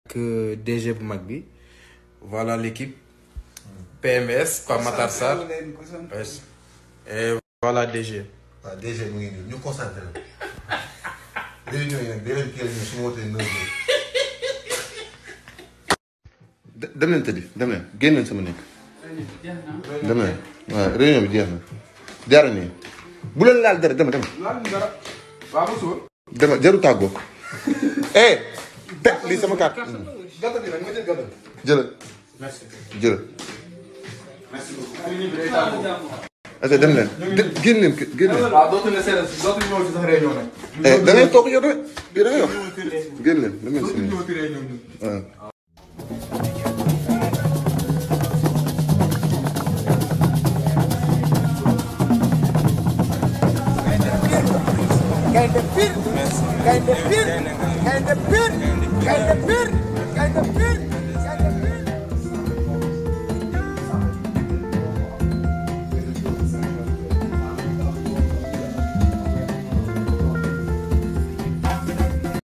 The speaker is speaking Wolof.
euh, DG bu mag bi voilà l'équipe PMS Pape Matar Sarr yes. et voilà DG waaw déjà mu ngi nii ñu concentré wu. réunion yi nag beneen kii la ñu su ma wootee neuf heures. dem leen tëddi dem leen génn leen sama nekk. dem leen waaw réunion bi jeex na. jaara nii bu leen laal dara dama dama. dama jaru tàggoo. eh te lii sama carte. jëlal. jëlal. ok dem leen génn leen génn leen. waaw dootuñu ne séeréer si dootuñu ñëw ci sax réunion nag. eh da ngay toog yow da ngay da ngay wax. génn leen dem leen si dootuñu ñëw ci réunion ñun. waaw. Gaynde Pire gaynde Pire gaynde Pire gaynde Pire gaynde Pire